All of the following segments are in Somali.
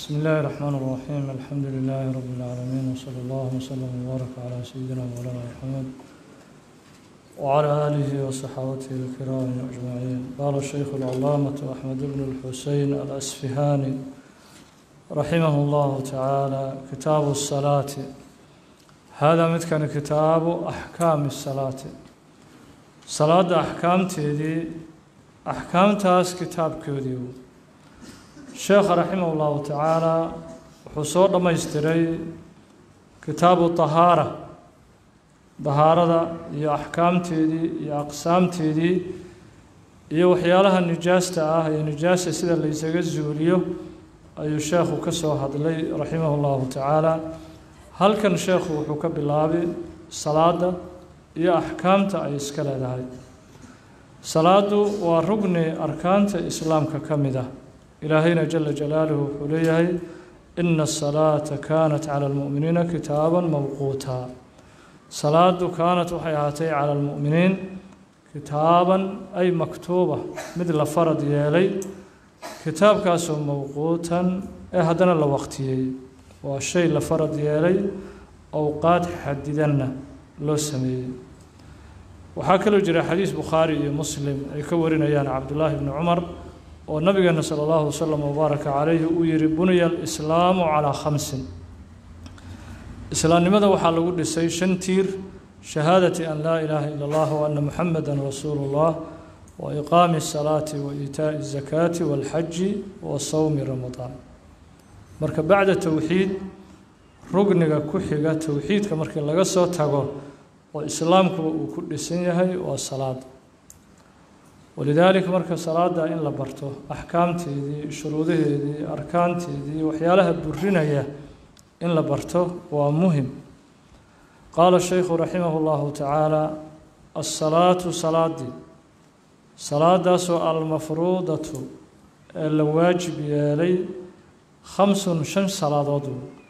بسم الله الرحمن الرحيم الحمد لله رب العالمين وصلى الله وسلم وبارك على سيدنا مولانا محمد وعلى آله وصحابته الكرام أجمعين قال الشيخ العلامة أحمد بن الحسين الأسفهاني رحمه الله تعالى كتاب الصلاة هذا متكن كتاب أحكام الصلاة صلاة أحكام تيدي أحكام تاس كتاب كوديو sheekha raximah ullahu tacaala wuxuu soo dhammaystiray kitaabu tahaara dahaarada iyo axkaamteedii iyo aqsaamteedii iyo waxyaalaha nijaasta ah iyo nijaasta sida laysaga zuuliyo ayuu sheekhu ka soo hadlay raximah ullahu tacaala halkan sheekhu wuxuu ka bilaabay salaada iyo axkaamta ay iska leedahay salaadu waa rugni arkaanta islaamka ka mid ah ilaahayna jala jalaaluhu wuxuu leeyahay ina asalaata kaanat cala almu'miniina kitaaban mawquutaa salaadu kaanat waxay ahaatay cala almu'miniin kitaaban ay maktuuba mid la farad yeelay kitaabkaasoo mawquutan ee haddana la waqtiyey waa shay la farad yeelay owqaad xadidanna loo sameeyey waxaa kaloo jira xadiis bukhaari iyo muslim ay ka warinayaan cabdullaahi bni cumar oo nabigeena sala allahu wasalam wabaaraka calayhi uu yihi buniya alislaamu calaa khamsin islaamnimada waxaa lagu dhisay shan tiir shahaadati an laa ilaaha ila allah wa ana muxameda rasuulu llah wa iqaami asalaati wa iitaa'i azakaati walxaji wa sawmi ramadaan marka bacda towxiid rugniga ku xiga towxiidka markii laga soo tago oo islaamkuba uu ku dhisan yahay waa salaada walidaalika marka salaada in la barto axkaamteedii shuruudaheedii arkaanteedii waxyaalaha burinaya in la barto waa muhim qaala shaykhu raximah llahu tacaala asalaatu salaadii salaadaasoo almafruudatu ee la waajib yeelay khamsun shan salaadood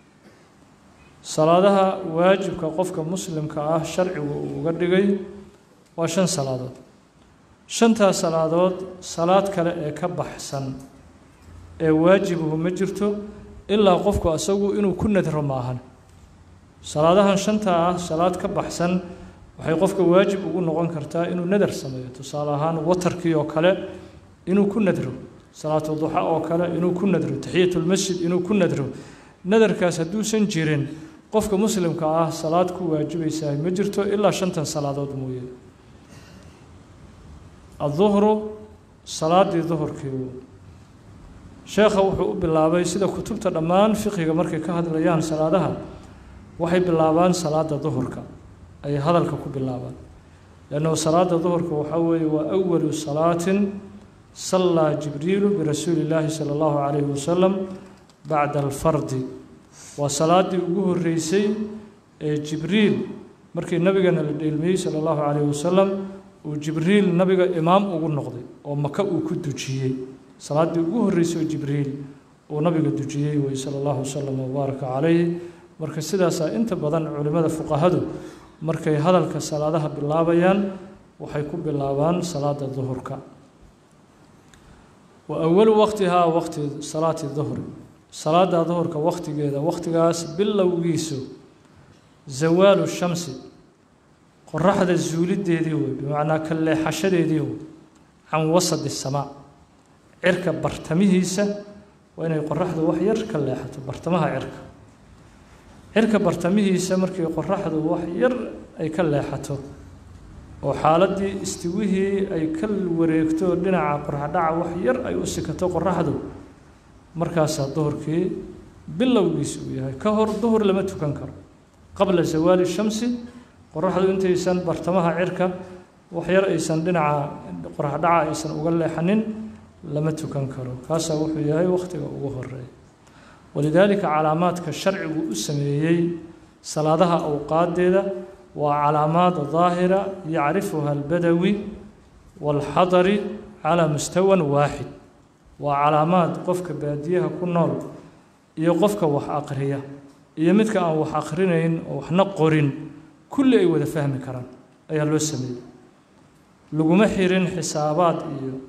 salaadaha waajibka qofka muslimka ah sharcigu uu uga dhigay waa shan salaadood shantaas salaadood salaad kale ee ka baxsan ee waajibuhu ma jirto ilaa qofku asagu inuu ku nadro maahan salaadahan shantaa ah salaad ka baxsan waxay qofka waajib ugu noqon kartaa inuu nadar sameeyo tusaale ahaan watarkii oo kale inuu ku nadro salaatu duxa oo kale inuu ku nadro taxiyatulmasjid inuu ku nadro nadarkaas hadduusan jirin qofka muslimka ah salaad ku waajibaysaa ma jirto ilaa shantan salaadood mooye adduhru salaadii duhurkii sheekha wuxuu u bilaabay sida kutubta dhammaan fiqiga markay ka hadlayaan salaadaha waxay bilaabaan salaada duhurka ayay hadalka ku bilaabaan leannahu salaada duhurka waxaa weeye waa awalu salaatin sallaa jibriilu birasuuli illaahi sala allahu calayhi wasalam bacda alfardi waa salaadii ugu horreysay ee jibriil markii nabigana la dheelmiyey sala allahu calayhi wasalam uu jibriil nabiga imaam ugu noqday oo maka uu ku dujiyey salaaddii ugu horreysay oo jibriil uu nabiga dujiyey wey sala allahu wasalam wabaaraka calayhi marka sidaasaa inta badan culimmada fuqahadu markay hadalka salaadaha bilaabayaan waxay ku bilaabaan salaada duhurka wa awalu waqtihaa waqti salaati duhri salaada duhurka waqtigeeda waqtigaas bilowgiisu zawaalu shamsi qoraxda zuulideedii wey bimacnaa ka leexashadeedii wey can wasadi samaa cirka bartamihiisa waa inay qoraxdu wax yar ka leexato bartamaha cirka cirka bartamihiisa markii qoraxdu wax yar ay ka leexato oo xaaladdii istiwihii ay ka wareegto dhinaca qoraxdhaca wax yar ay u sikato qoraxdu markaasaa duhurkii bilowgiisa uu yahay ka hor duhur lama tukan karo qabla zawaali shamsi qoraxdu intaysan bartamaha cirka waxyar aysan dhinaca qoraxdhaca aysan uga leexanin lama tukan karo kaasaa wuxuu yahay wakhtiga ugu horeeya walidaalika calaamaadka sharcigu u sameeyey salaadaha awqaadeeda waa calaamaad daahira yacrifuha albadawi waalxadari calaa mustawan waaxid waa calaamaad qofka baadiyaha ku nool iyo qofka wax aqriya iyo midka aan wax aqrinayn oo waxna qorin kulli ay wada fahmi karaan ayaa loo sameeyey laguma xirin xisaabaad iyo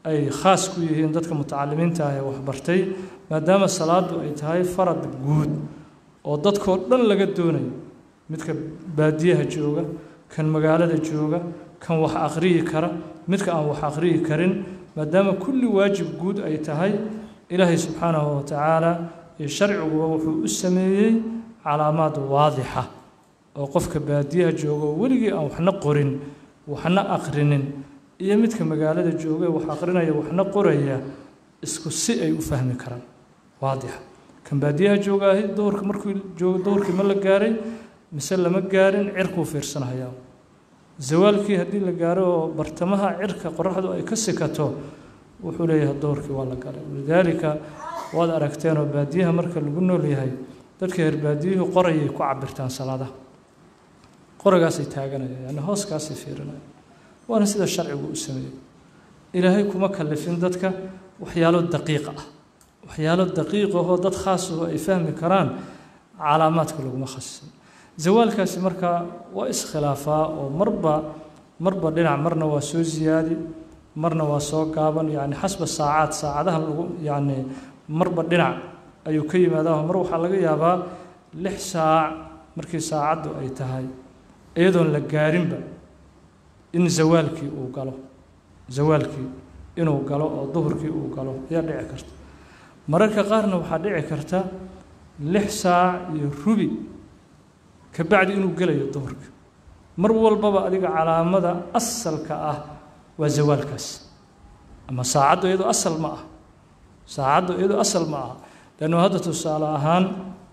ay khaas ku yihiin dadka mutacalimiinta ah ee waxbartay maadaama salaadu ay tahay farad guud oo dadkoo dhan laga doonayo midka baadiyaha jooga kan magaalada jooga kan wax akhriyi kara midka aan wax akhriyi karin maadaama kulli waajib guud ay tahay ilaahay subxaanahu wa tacaala iyo sharciguba wuxuu u sameeyey calaamaad waadixa oo qofka baadiyaha jooga oo weligii aan waxna qorin waxna aqrinin iyo midka magaalada jooga ee wax aqrinaya waxna qoraya isku si ay u fahmi karaan waadixa kan baadiyaha joogaahi duhurka markuu joogo duhurkii ma la gaaray mise lama gaarin cirkuu fiirsanahayaa zawaalkii haddii la gaaro oo bartamaha cirka qoraxdu ay ka sikato wuxuu leeyahay duhurkii waa la galay walidaalika waad aragteenoo baadiyaha marka lagu nool yahay dadka reer baadiyuhu qorayay ku cabirtaan salaadaha qoragaasay taaganayaan yani hooskaasay fiirinayaan waana sida sharcigu u sameeyey ilaahay kuma kalifin dadka waxyaalo daqiiq ah waxyaalo daqiiq ahoo dad khaas ahoo ay fahmi karaan calaamaadka laguma khasisin zawaalkaasi markaa waa iskhilaafaa oo marba marba dhinac marna waa soo ziyaadi marna waa soo gaaban yani xasba saacaad saacadaha lagu yani marba dhinac ayuu ka yimaadaa mar waxaa laga yaabaa lix saac markii saacaddu ay tahay iyadoon la gaarinba in zawaalkii uu galo zawaalkii inuu galo oo duhurkii uu galo ayaa dhici karta mararka qaarna waxaa dhici karta lix saac iyo rubi ka bacdi inuu gelayo duhurka mar walbaba adiga calaamada asalka ah waa zawaalkaas ama saacaddu iyadoo asal ma ah saacaddu iyadoo asal ma aha leannu hadda tusaale ahaan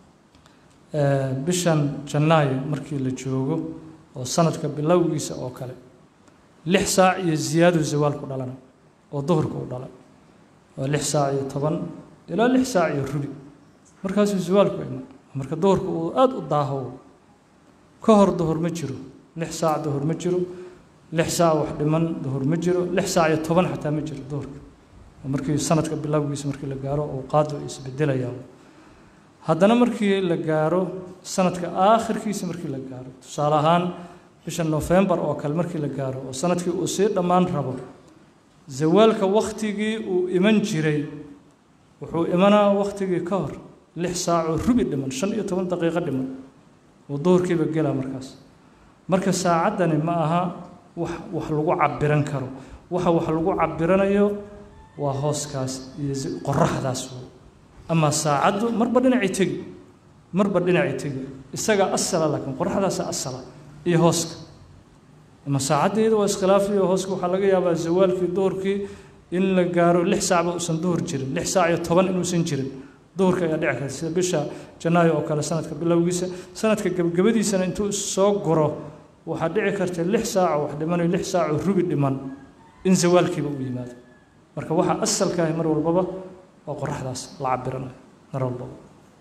bishan janaayo markii la joogo oo sanadka bilowgiisa oo kale lix saac iyo ziyaadu zawaalku dhalana oo duhurka u dhalay waa lix saac iyo toban ilaa lix saac iyo rubi markaasuu zawaalku iman marka duhurka uu aada u daaho ka hor duhur ma jiro lix saac duhur ma jiro lix saac wax dhiman duhur ma jiro lix saac iyo toban xataa ma jiro duhurka markii sanadka bilowgiisa markii la gaaro awqaadu ay isbedelayaan haddana markii la gaaro sanadka aakhirkiisa markii la gaaro tusaale ahaan bisha nofembar oo kale markii la gaaro oo sanadkii uu sii dhammaan rabo zawaalka wakhtigii uu iman jiray wuxuu imanaa wakhtigii ka hor lix saacoo rubi dhiman shan iyo toban daqiiqo dhiman uu duhurkiiba gelaa markaas marka saacaddani ma aha wax wax lagu cabiran karo waxa wax lagu cabiranayo waa hooskaas iyo qoraxdaas amaa saacaddu marba dhinacay tegi marba dhinacay tegi isagaa asala laakiin qoraxdaasa asala iyo hooska ama saacadda iyada waa iskhilaafiyo hooska waxaa laga yaabaa zawaalkii duhurkii in la gaaro lix saacba uusan duhur jirin lix saac iyo toban inuusan jirin duhurka ayaa dhici karta sida bisha janaayo oo kale sanadka bilowgiisa sanadka gebgabadiisana intuu soo guro waxaa dhici karta lix saaco wax dhimanayo lix saaco rubi dhiman in zawaalkiiba uu yimaado marka waxaa asalka ahi mar walbaba waa qoraxdaas la cabiranayo mar walbaba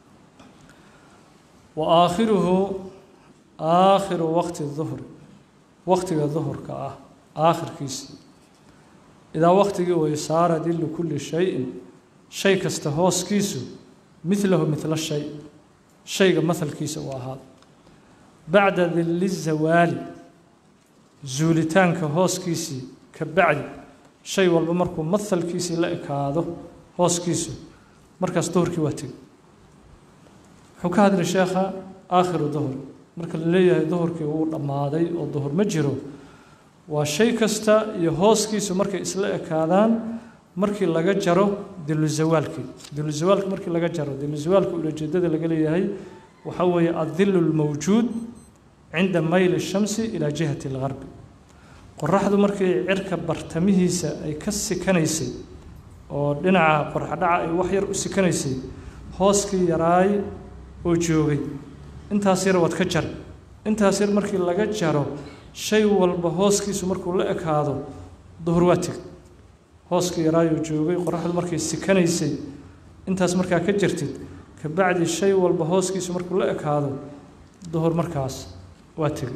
wa aakhiruhu aakhiru waqti duhri waqtiga duhurka ah aakhirkiisii idaa waqtigii way saara dillu kulli shayin shay kasta hooskiisu midlahu midla shay shayga mahalkiisa uu ahaado bacda dilli zawaali zuulitaanka hooskiisii ka bacdi shay walba markuu mahalkiisii la ekaado hooskiisu markaas duhurkii waa tegi wuxuu ka hadlay sheekha aakhiru duhur marka la leeyahay duhurkii wuu dhammaaday oo duhur ma jiro waa shay kasta iyo hooskiisu markay isla ekaadaan markii laga jaro diluzawaalkii diluzawaalka markii laga jaro diluzawaalka ulajeedada laga leeyahay waxaa weeye addilu lmawjuud cinda mayli shamsi ilaa jihati algarbi qoraxdu markii cirka bartamihiisa ay ka sikanaysay oo dhinaca qorxadhaca ay wax yar u sikanaysay hooskii yaraay oo joogay intaas yar waad ka jar intaas yar markii laga jaro shay walba hooskiisu markuu la ekaado duhur waa teg hooskii yaraayoo joogay qoraxdu markay sikanaysay intaas markaa ka jirtid kabacdi shay walba hooskiisu markuu la ekaado duhur markaas waa tegey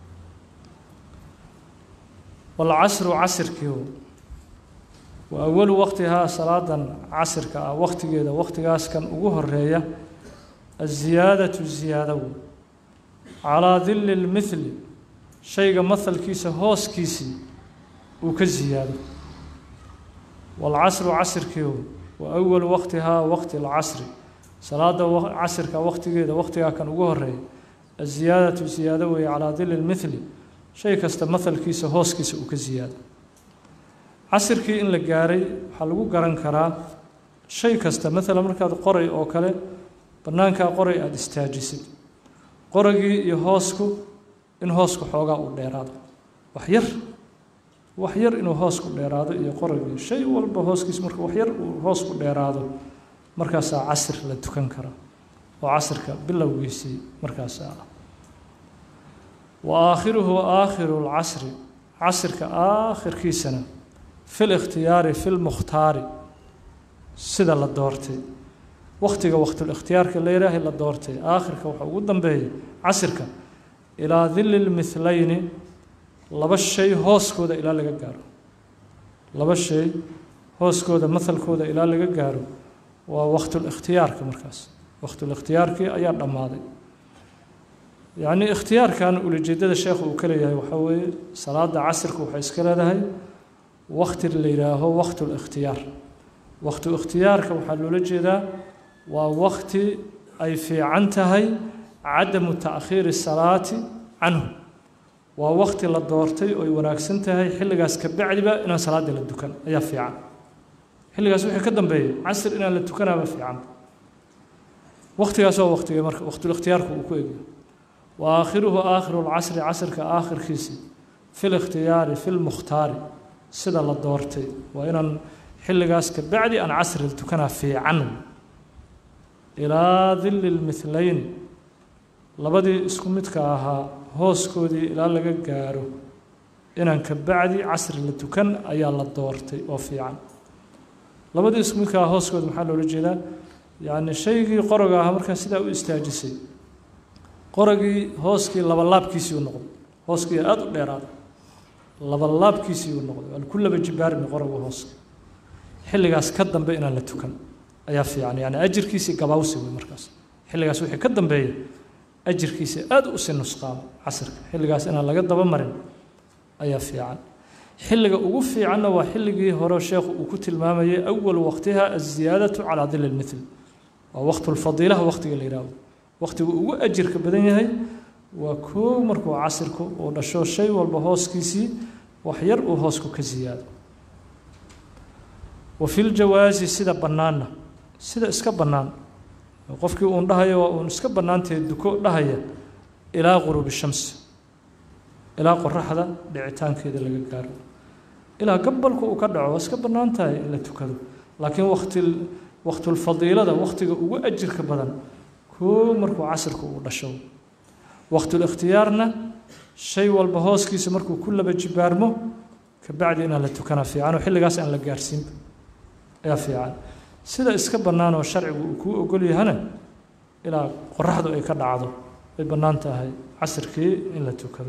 walcasru casirkii wa awalu waqtihaa salaadan casirka ah waqtigeeda waqtigaas kan ugu horeeya aziyaadatu ziyaado wey calaa dilli lmithli shayga mahalkiisa hooskiisii uu ka ziyaado waalcasru casirkii wa awalu waqtihaa waqti alcasri salaada casirka waqtigeeda waqtigaa kan ugu horeeya aziyaadatu ziyaado weeye calaa dili lmithli shay kasta mahalkiisa hooskiisa uu ka ziyaado casirkii in la gaaray waxaa lagu garan karaa shay kasta maalan markaad qoray oo kale bannaankaa qoray aada istaajisid qoragii iyo hoosku in hoosku xoogaa uu dheeraado wax yar wax yar inuu hoosku dheeraado iyo qoragii shay walba hooskiis marka wax yar uu hoosku dheeraado markaasaa casir la tukan karaa oo casirka bilowgiisii markaasaa ah wa aakhiruhu aakhiru lcasri casirka aakhirkiisana fi likhtiyaari fi lmukhtaari sida la doortay wakhtiga waqtulikhtiyaarka la yihaahay la doortay aakhirka waxaa ugu dambeeya casirka ilaa dili lmithlayni laba shay hooskooda ilaa laga gaaro laba shay hooskooda mahalkooda ilaa laga gaaro waa waqtulikhtiyaarka markaas waqtulikhtiyaarkii ayaa dhammaaday yacnii ikhtiyaarkan ulijeedada sheekhu uu ka leeyahay waxaa weeye salaada casirka waxay iska leedahay waqti la yidhaaho waqtulikhtiyaar waqtu ikhtiyaarka waxaa loola jeedaa waa waqti ay fiican tahay cadamu taakhiiri salaati canhu waa waqti la doortay oo ay wanaagsan tahay xilligaas ka bacdiba inaan salaada la dukan ayaa fiican xilligaas wixii ka dambeeya casir inaan la tukanaaba fiican waqtigaas waa waqtiga marka waqtulikhtiyaarku uu ku egyo wa aakhiruhu aakhiru lcasri casirka aakhirkiisi fi likhtiyaari fi lmukhtaari sida la doortay waa inaan xilligaas ka bacdi aan casri la tukanaa fiican ilaa dili lmithleyni labadii isku midka ahaa hooskoodii ilaa laga gaaro inaan ka bacdi casri la tukan ayaa la doortay oo fiican labadii isku midka ahaa hooskooda maxaa loola jeedaa yacni shaygii qoroga ahaa markaa sidaa u istaajisay qoragii hooskii labalaabkiisii u noqday hooskii aada u dheeraada labalaabkiisii u noqday waan ku laba jibaarmi qoraga hooska xilligaas ka dambe inaan la tukan ayaa fiican yani ajirkiisii gabaawsi wey markaas xilligaas wixii ka dambeeya ajirkiisii aada u sii nusqaamo casirka xilligaas inaan laga daba marin ayaa fiican xilliga ugu fiicanna waa xilligii hore sheekhu uu ku tilmaamayay awal waqtiha aziyaadatu calaa dili lmithl waa waqtulfadiilaha waqtiga la yidhaahdo waqtigu ugu ajirka badan yahay waa koow markuu casirku uu dhasho shay walba hooskiisii wax yar uu hoosku ka siyaado wa fi ljawaasi sida bannaanna sida iska bannaan qofkii uun dhahayo waa uun iska bannaantahe duko dhahaya ilaa quruubi shamsi ilaa qoraxda dhicitaankeeda laga gaaro ilaa gabalku uu ka dhaco waa iska bannaan tahay in la tukado laakiin waqti waqtulfadiilada waqtiga ugu ajirka badan koo markuu casirku uu dhasho waqtulikhtiyaarna shay walba hooskiisa markuu ku laba jibaarmo kabacdi inaan la tukanaa fiican oo xilligaas aan la gaarsiinba ayaa fiican sida iska bannaan oo sharcigu uu kuu ogol yahana ilaa qoraxdu ay ka dhacdo ay bannaan tahay casirkii in la tukado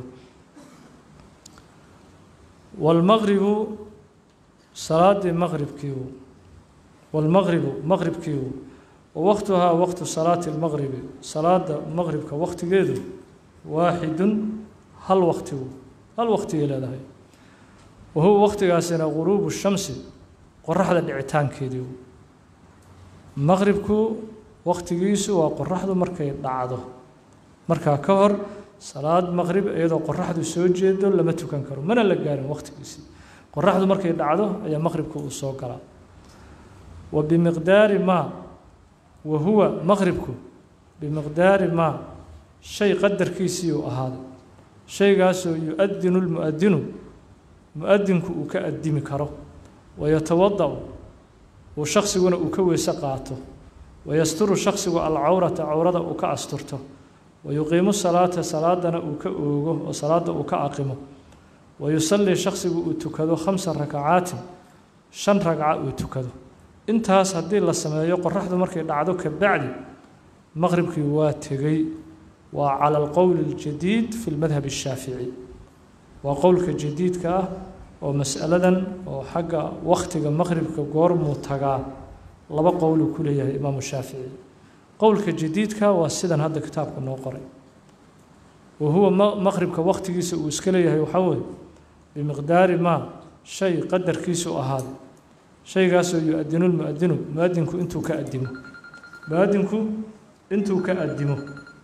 waalmaqribu salaadii maqribkiiu waalmaqribu maqribkiiu wawaqtuhaa waqtu salaati lmaqribi salaada maqribka waqtigeedu waaxidun hal waqtigu hal waqtigay leedahay wa huwa waqtigaasina guruubu shamsi qoraxda dhicitaankeedii maqribku waqtigiisu waa qoraxdu markay dhacdo markaa ka hor salaad maqrib iyadoo qoraxdu soo jeedo lama tukan karo mana la gaarin waqtigiisii qoraxdu markay dhacdo ayaa maqribku uu soo galaa wa bimiqdaari maa wa huwa maqribku bimiqdaari maa shay qadarkiisii uu ahaaday shaygaasoo yu-adinu lmu'adinu mu-adinku uu ka addimi karo wayatawada-u uu shaksiguna uu ka weyse qaato wayasturu shaksigu alcawrata cawrada uu ka asturto wayuqiimu salaata salaadana uu ka oogo oo salaada uu ka aqimo wayusallii shaksigu uu tukado khamsa rakacaatin shan ragca uu tukado intaas haddii la sameeyo qoraxdu markay dhacdo ka bacdi maqribkii waa tegey waa cala alqowli اljadiid fi lmadhab الshaafici waa qowlka jadiidka ah oo mas'aladan oo xagga wakhtiga maqribka goormuu tagaa laba qowluu ku leeyahay imaamu shaafici qowlka jadiidka waa sidan hadda kitaabka noo qoray wa huwa maqribka wakhtigiisa uu iska leeyahay waxaa weeye bimiqdaari maa shay qadarkiisu ahaaday shaygaasoo yu-adinu lmuadinu muadinku intuu ka adimo muadinku intuu ka adimo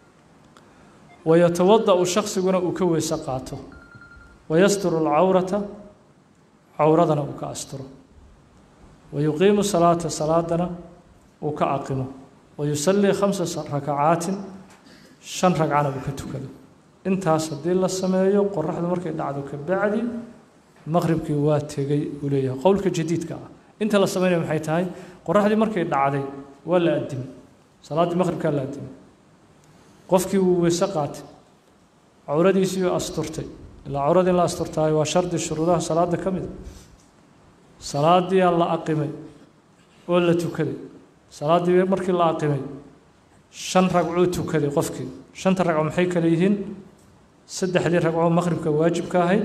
wayatawada-u shaksiguna uu ka weyse qaato wayasturu alcawrata cawradana uu ka asturo wayuqiimu salaata salaadana uu ka aqimo wayusallii khamsa rakacaatin shan ragcana uu ka tukado intaas haddii la sameeyo qoraxdu markay dhacdo ka bacdi maqribkii waa tegey uu leeyahay qowlka jadiidka ah inta la sameynaya maxay tahay qoraxdii markay dhacday waa la addimay salaaddii maqribkaa la addimay qofkii wuu weyse qaatay cawradiisiiuu asturtay ilaa cawradii in la asturtaayo waa shardi shuruudaha salaadda ka mida salaadiyaa la aqimay oo la tukaday salaaddii markii la aqimay shan ragcuu tukaday qofkii shanta ragco maxay kale yihiin saddexdii ragcoo maqribka waajibka ahayd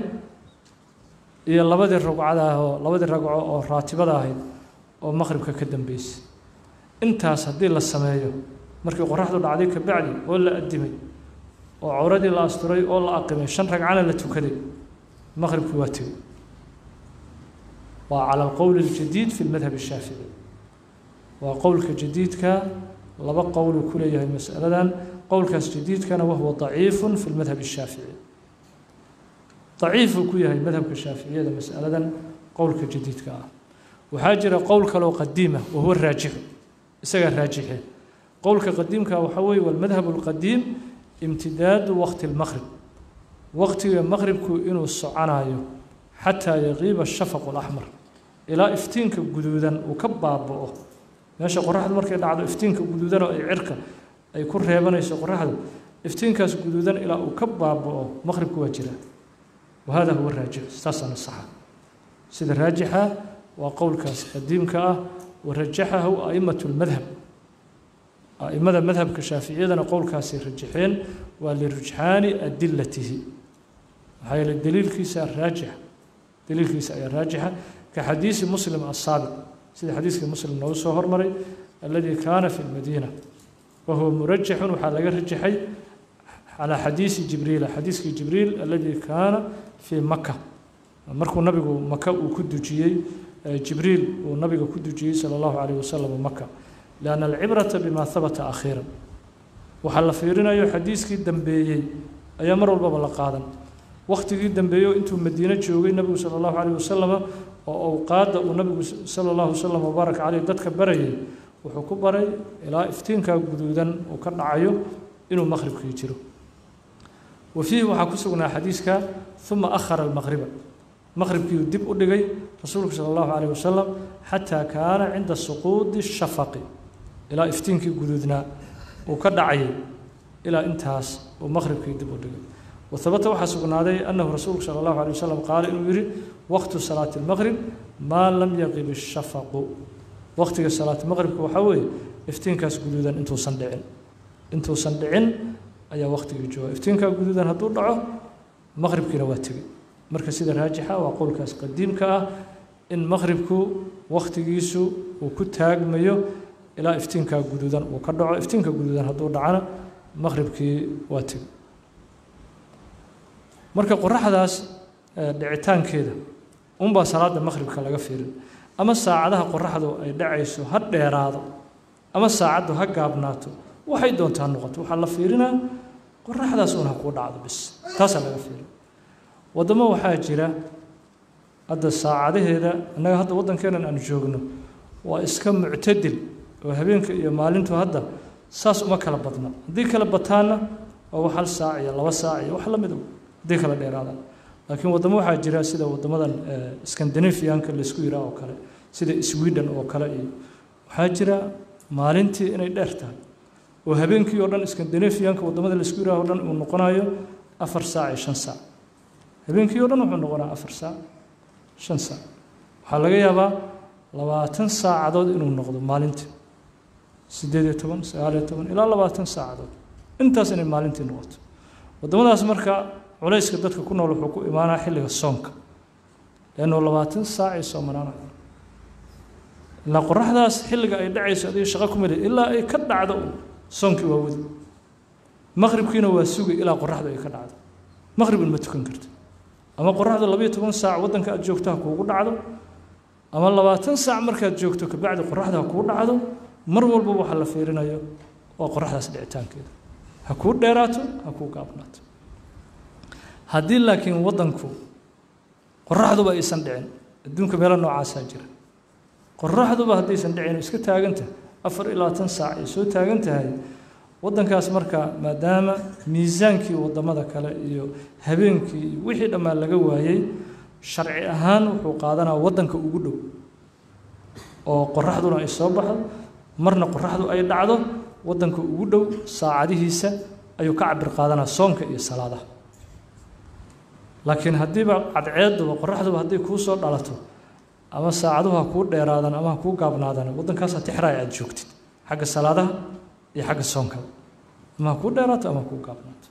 iyo labadii ragcada ah oo labadii ragco oo raatibada ahayd oo maqribka ka dambeysay intaas haddii la sameeyo markii qoraxdu dhacday ka bacdi oo la addimay oo cawradii la asturay oo la aqimay shan ragcana la tukaday maqribkii waa tegey waa cala alqowl اljadiid fi lmadhab الshaafici waa qowlka jadiidka laba qowluu ku leeyahay masaladan qowlkaas jadiidkana wahuwa daciifu fi lmadhab الshaafici daciifuu ku yahay madhabka shaaficiyada masaladan qowlka jadiidka ah waxaa jira qowl kaloo qadiima wahuwa raajixu isagaa raajixe qowlka qadiimka waxaa weeye walmadhab اlqadiim imtidaadu waqti اlmaqrib waqtiga maqribku inuu soconayo xataa yaqiiba shafaqu اlaxmar ilaa iftiinka guduudan uu ka baaba'o meesha qoraxdu markay dhacdo iftiinka guduudanoo ay cirka ay ku reebanayso qoraxdu iftiinkaas guduudan ilaa uu ka baaba'o maqribku waa jira wahada huwa raajix saasaana saxa sida raajixa waa qowlkaas qadiimka ah warajaxahu a'immatu lmadhab a'immada madhabka shaaficiyadana qowlkaasay rajaxeen waa lirujxaani adilatihi maxaa yeele daliilkiisa raajix daliilkiisa ayaa raajixa ka xadiisi muslim asaabiq sida xadiiskii muslim noogu soo hormaray alladii kaana fi lmadiina wahuwa murajaxun waxaa laga rajaxay calaa xadiisi jibriila xadiiskii jibriil alladii kaana fii maka markuu nabigu maka uu ku dujiyey jibriil uu nabiga ku dujiyey sala allahu calayh wasalam maka lianna alcibrata bima habata akhiiran waxaa la fiirinayo xadiiskii dambeeyey ayaa mar walbaba la qaadan wakhtigii dambeeyo intuu madiine joogay nabigu sala allahu calayh wasalama oo awqaadda uu nabigu sala allahu wasalam wabaarak caleyh dadka barayay wuxuu ku baray ilaa iftiinkaa guduudan uu ka dhacayo inuu maqhribkii jiro wa fiihi waxaa ku sugnaa xadiiska uma akhara almaqriba maqhribkiiuu dib u dhigay rasuulku sala allahu calayh wasalam xataa kaana cinda suquudi shafaqi ilaa iftiinkii guduudnaa uu ka dhacayay ilaa intaas uu maqhribkii dib u dhigay wahabata waxaa sugnaaday annahu rasuulku sala allahu alay wasalam qaala inuu yidhi waqtu salaati lmaqrib maa lam yaqib ishafaqu waqtiga salaati maqribka waxaa weeye iftiinkaas guduudan intuusan dhicin intuusan dhicin ayaa waqtigii jooga iftiinkaa guduudan hadduu dhaco maqribkiina waa tegey marka sida raajixa waa qowlkaas qadiimka ah in maqribku waqtigiisu uu ku taagmayo ilaa iftiinkaa guduudan uu ka dhaco iftiinka guduudan hadduu dhacana maqribkii waa tegey marka qoraxdaas dhicitaankeeda unbaa salaada maqhribka laga fiirin ama saacadaha qoraxdu ay dhacayso ha dheeraado ama saacaddu ha gaabnaato waxay doontaa noqoto waxaa la fiirinaa qoraxdaas uun ha kuu dhacdo bis taasaa laga fiirin waddamo waxaa jira hadda saacadaheeda innaga hadda waddankeenan aan joogno waa iska muctadil oo habeenka iyo maalintu hadda saas uma kala badna haddii kala bataanna waa wax hal saac iyo laba saac iyo wax la mid haddii kala dheeraadaan laakiin waddamo waxaa jira sida waddamadan scandinavianka laysku yiraa oo kale sida sweden oo kale iyo waxaa jira maalintii inay dheer tahay oo habeenkii oo dhan scandinavianka waddamada laysku yiraa oo dhan uu noqonayo afar saac iyo shan saac habeenkii oo dhan wuxuu noqonaa afar saac shan saac waxaa laga yaabaa labaatan saacadood inuu noqdo maalintii siddeed iyo toban sagaal iyo toban ilaa labaatan saacadood intaas inay maalintii noqoto waddamadaas marka culayska dadka ku nool wuxuu ku imaanaa xilliga soonka leannu labaatan saac ay soomanaanayo ilaa qoraxdaas xilliga ay dhacayso adiga shaqo ku meli ilaa ay ka dhacdo soonkii waa wadi maqribkiina waa sugay ilaa qoraxdu ay ka dhacdo maqribin ma tukan karto ama qoraxdu labayo toban saac waddanka aad joogto ha kuugu dhacdo ama labaatan saac markaad joogto kabacdi qoraxda ha kuu dhacdo mar walba waxa la fiirinayo waa qoraxdaas dhicitaankeeda ha kuu dheeraato ha kuu gaabnaato haddii laakiin waddanku qoraxduba aysan dhicin adduunka meelo noocaasaa jira qoraxduba haddaysan dhicin iska taagantahay afar iyo labaatan saac ay soo taagan tahay waddankaas marka maadaama miisaankii waddamada kale iyo habeenkii iyo wixii dhammaan laga waayey sharci ahaan wuxuu qaadanaa waddanka ugu dhow oo qoraxduna ay soo baxdo marna qoraxdu ay dhacdo waddanka ugu dhow saacadihiisa ayuu ka cabir qaadanaa soonka iyo salaadaha laakiin haddiiba cadceeduba qoraxduba hadday kuu soo dhalato ama saacaduhu ha kuu dheeraadaan ama ha kuu gaabnaadaan waddankaasaa tixraaya aada joogtid xagga salaadaha iyo xagga soonkaba ama ha kuu dheeraato ama ha kuu gaabnaato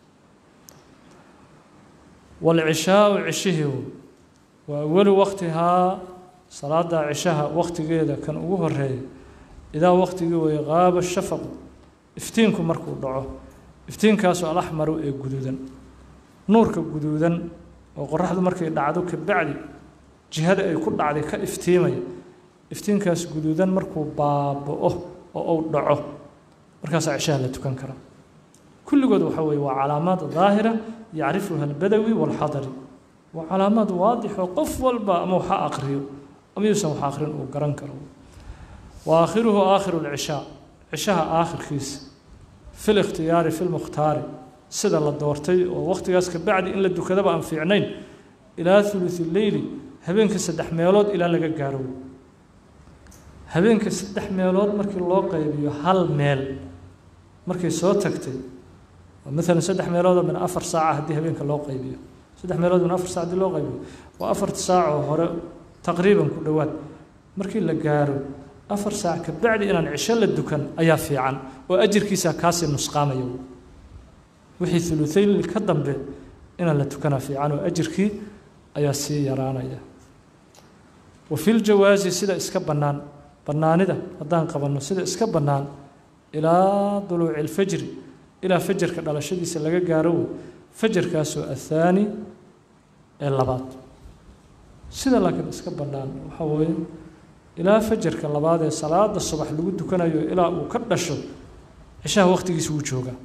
walcishaau cishihii waa awalu waqtihaa salaada cishaha waqtigeeda kan ugu horeeya idaa waqtigii weeye qaaba shafaqu iftiinku markuu dhaco iftiinkaasoo alaxmaru ee guduudan nuurka guduudan oo qoraxdu markay dhacdo kabacdi jihada ay ku dhacday ka iftiimaya iftiinkaas guduudan markuu baaba'o oo uu dhaco markaasaa cishaha la tukan karaa kulligood waxa weeye waa calaamaad daahira yacrifuha albadawi waalxadari waa calaamaad waadix oo qof walba ama waxa aqriyo ama yuusan wax aqrin uu garan karo wa aakhiruhu aakhiru lcishaa cishaha aakhirkiisa fi likhtiyaari fi lmukhtaari sida la doortay oo waqtigaas ka bacdi in la dukadaba aan fiicnayn ilaa thuluthi leyli habeenka saddex meelood ilaa laga gaaro habeenka saddex meelood markii loo qaybiyo hal meel markay soo tagtay maalan saddex meelood min afar saaca haddii habeenka loo qaybiyo saddex meelood min afar saac haddii loo qaybiyo waa afarta saacoo hore taqriiban ku dhowaad markii la gaaro afar saac ka bacdi inaan cisho la dukan ayaa fiican oo ajirkiisa kaasii nusqaamaya wixii uluayn ka dambe inaan la tukanaa fiican oo ajirkii ayaa sii yaraanaya wa fi ljawaasi sida iska bannaan bannaanida haddaan qabanno sida iska bannaan ilaa duluuci alfajri ilaa fajarka dhalashadiisa laga gaaro wey fajarkaasoo athaani ee labaad sida laakiin iska bannaan waxaa weeye ilaa fajarka labaad ee salaada subax lagu dukanayo ilaa uu ka dhasho cishaha waqtigiisa wuu joogaa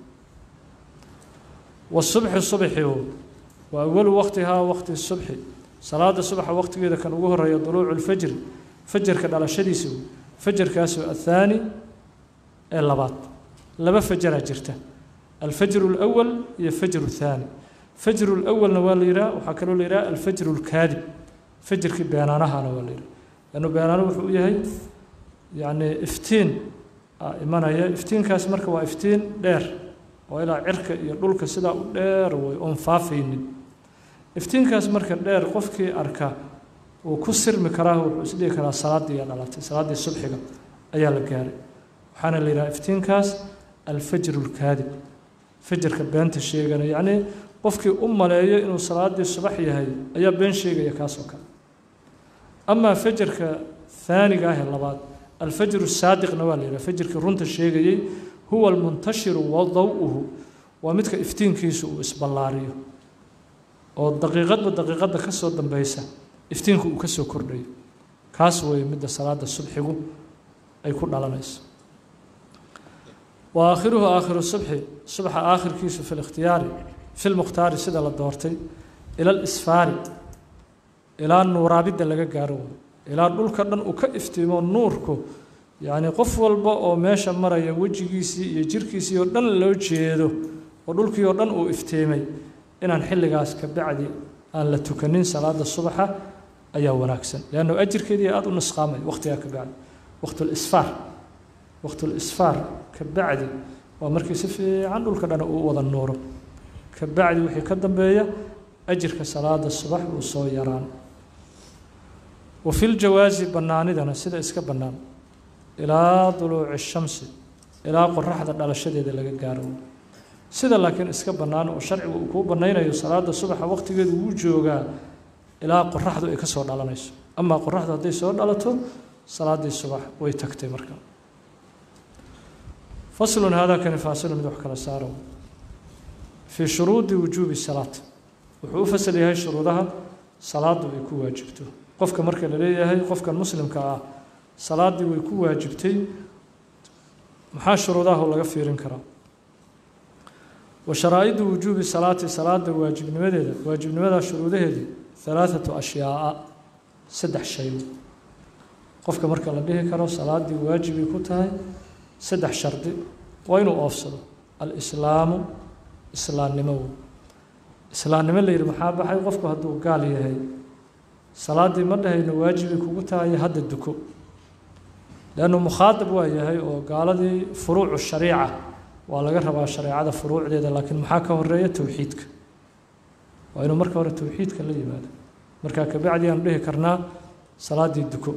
wasubxi subxi waa awalu waqtihaa waqti subxi salaada subaxa waqtigeeda kan ugu horeeya duluucu lfajri fajarka dhalashadiisa fajarkaasoo athaani ee labaad laba fajaraa jirta alfajru اlأwal iyo fajru الthaani fajru اlأwalna waa la yidhaha waxaa kaloo la yidhaha alfajru اlkaadib fajrkii beenaanahana waa la yidhaha lannu beenaano wuxuu u yahay yacni iftiin imanaya iftiinkaas marka waa iftiin dheer oo ilaa cirka iyo dhulka sidaa u dheer way oon faafaynin iftiinkaas marka dheer qofkii arka uu ku sirmi karaa wuxuu isdhihi karaa salaaddii dhalatay salaaddii subxiga ayaa la gaaray waxaana la yidhaha iftiinkaas alfajru اlkaadib fajarka beenta sheegana yacnii qofkii u maleeyo inuu salaaddii subax yahay ayaa been sheegaya kaasoo kale amaa fajarka haaniga ahee labaad alfajru saadiqna waa la yidhaha fajrkii runta sheegayey huwa almuntashiru wa daw-uhu waa midka iftiinkiisu uu isballaariyo oo daqiiqadba daqiiqadda ka soo dambeysa iftiinku uu ka soo kordhayo kaas weeye midda salaada subxigu ay ku dhalanayso wa aakhiruhu aakhiru subxi subxa aakhirkiisu fi likhtiyaari fi lmukhtaari sida la doortay ila alisfaari ilaa nuuraabidda laga gaaro ilaa dhulka dhan uu ka iftiimo nuurku yacni qof walba oo meesha maraya wejigiisii iyo jirkiisii oo dhan loo jeedo oo dhulkii oo dhan uu iftiimay inaan xilligaas ka bacdi aan la tukanin salaada subaxa ayaa wanaagsan leanno ajirkeedii aada u nusqaamay waqtigaa ka bacdi waqtulisfaar waqtulisfaar ka bacdi waa markii si fiican dhulka dhan uu wada nuuro ka bacdi wixii ka dambeeya ajirka salaada subax uu soo yaraan wa fi ljawaasi bannaanidana sida iska bannaan ilaa duluuci shamsi ilaa qoraxda dhalashadeeda laga gaaro sida laakiin iska bannaan oo sharcigu uu kuu bannaynayo salaada subaxa waqtigeedu wuu joogaa ilaa qoraxdu ay ka soo dhalanayso amaa qoraxdu hadday soo dhalato salaaddii subax way tagtay marka faslun haadaa kani faasilu mid wax kala saaro fii shuruudi wujuubi salaat wuxuu u fasal yahay shuruudaha salaadu ay ku waajibto qofka marka la leeyahay qofkan muslimka ah salaaddii way ku waajibtay maxaa shuruudaha laga fiirin karaa wa sharaa'idu wujuubi salaati salaada waajibnimadeeda waajibnimada shuruudaheedii halaathatu ashyaa'a saddex shay qofka marka la dhihi karo salaaddii waajibay ku tahay saddex shardi waa inuu oofsado alislaamu islaamnimo islaamnimo la yidhi maxaa baxay qofku hadduu gaal yahay salaaddii ma dhahayno waajibay kugu tahay hadda duko leannu mukhaadab waa yahay oo gaaladii furuucu shariica waa laga rabaa shareecada furuucdeeda laakiin maxaa ka horeeya towxiidka waa inuu marka hore towxiidka la yimaado markaa kabacdi aanu dhihi karnaa salaaddii duko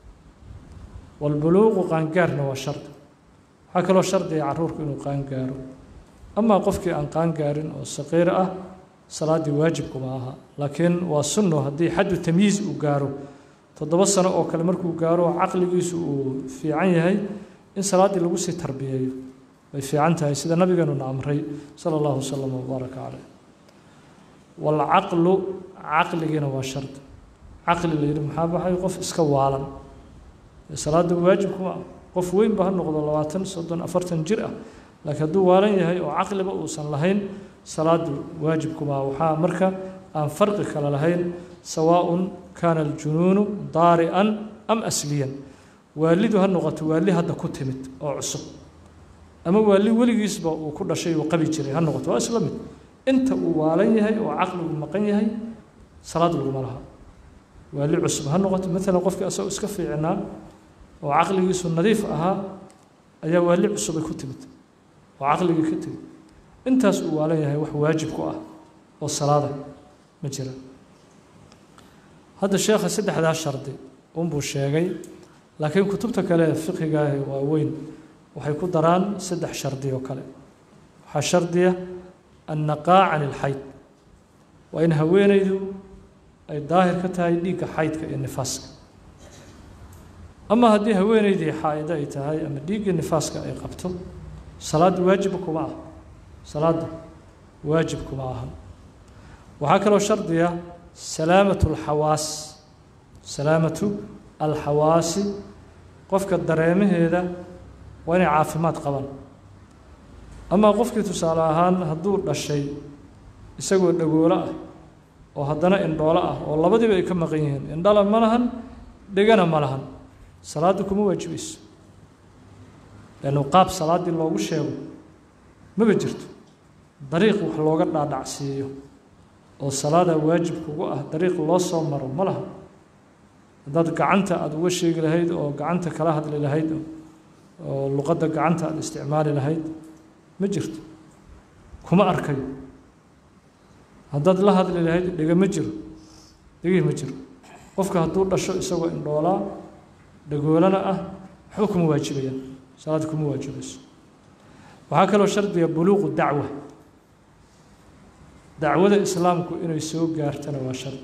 walbuluuqu qaangaarna waa shardi waxaa kaloo shardiga caruurku inuu qaangaaro amaa qofkii aan qaangaarin oo saqiir ah salaaddii waajibkuma aha laakiin waa sunno haddii xaddu tamyiiz uu gaaro toddoba sano oo kale markuu gaaro caqligiisu uu fiican yahay in salaaddii lagu sii tarbiyeeyo way fiican tahay sida nabigeenuna amray sala allahu wasalam wabaaraka caleyh waalcaqlu caqligiina waa shardi caqli la yidhi maxaa baxay qof iska waalan salaadda waajibkuma qof weynba ha noqdo labaatan soddon afartan jir ah laakiin hadduu waalan yahay oo caqliba uusan lahayn salaadu waajibkuma waxaa marka aan farqi kale lahayn sawaaءun kaana aljunuunu daari'an am asliyan waalidu ha noqoto waali hadda ku timid oo cusub ama waali weligiisba uu ku dhashay uu qabi jiray ha noqoto waa isla mid inta uu waalan yahay oo caqligu maqan yahay salaad laguma laha waali cusub ha noqoto maalan qofkii asagoo iska fiicnaa oo caqligiisu nadiif ahaa ayaa waali cusubay ku timid oo caqligii ka tegey intaas uu waalan yahay wax waajib ku ah oo salaada ma jira hadda sheekha saddexdaa shardi unbuu sheegay laakiin kutubta kale fiqhigaahi waaweyn waxay ku daraan saddex shardi oo kale waxaa shardiya annaqaa can ilxayd waa in haweenaydu ay daahir ka tahay dhiigga xaydka iyo nifaaska ama haddii haweenaydii xaa'ido ay tahay ama dhiiggii nifaaska ay qabto salaadda waajiba kuma ah salaadda waajib kuma aha waxaa kaloo shardiya salaamatu alxawaas salaamatu alxawaasi qofka dareemaheeda waa inay caafimaad qabaan amaa qofkii tusaale ahaan hadduu dhashay isagoo dhagoolo ah oo haddana indhoolo ah oo labadiiba ay ka maqan yihiin indhala ma lahan dhegana ma lahan salaadda kuma waajibayso leannu qaab salaaddii loogu sheego maba jirto dariiq wax looga dhaadhacsiiyo oo salaadaa waajib kugu ah dariiq loo soo maro ma laha haddaad gacanta aada uga sheegi lahayd oo gacanta kala hadli lahayd oo luqadda gacanta aada isticmaali lahayd ma jirto kuma arkayo haddaad la hadli lahayd dhega ma jiro dhegih ma jiro qofka hadduu dhasho isagoo indhoolaa dhagoolana ah waxba kuma waajibayaan salaad kuma waajibayso waxaa kaloo shardiga buluuqu dacwa dacwada islaamku inay soo gaartana waa shardi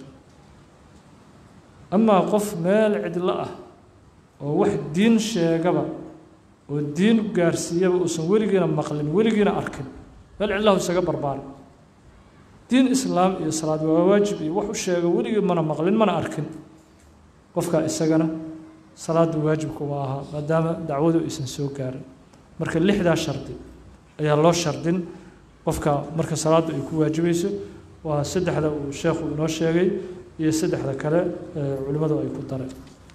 amaa qof meel cidlo ah oo wax diin sheegaba oo diin gaarsiiyaba uusan weligiina maqlin weligiina arkin meel cidlahu isaga barbaari diin islaam iyo salaad waa waajib iyo wax u sheego weligii mana maqlin mana arkin qofkaa isagana salaadda waajibkuma aha maadaama dacwadu aysan soo gaarin marka lixdaa shardi ayaa loo shardin qofka marka salaaddu ay ku waajibayso waa saddexda uu sheekhu inoo sheegay iyo saddexda kale culimmadu ay ku dareen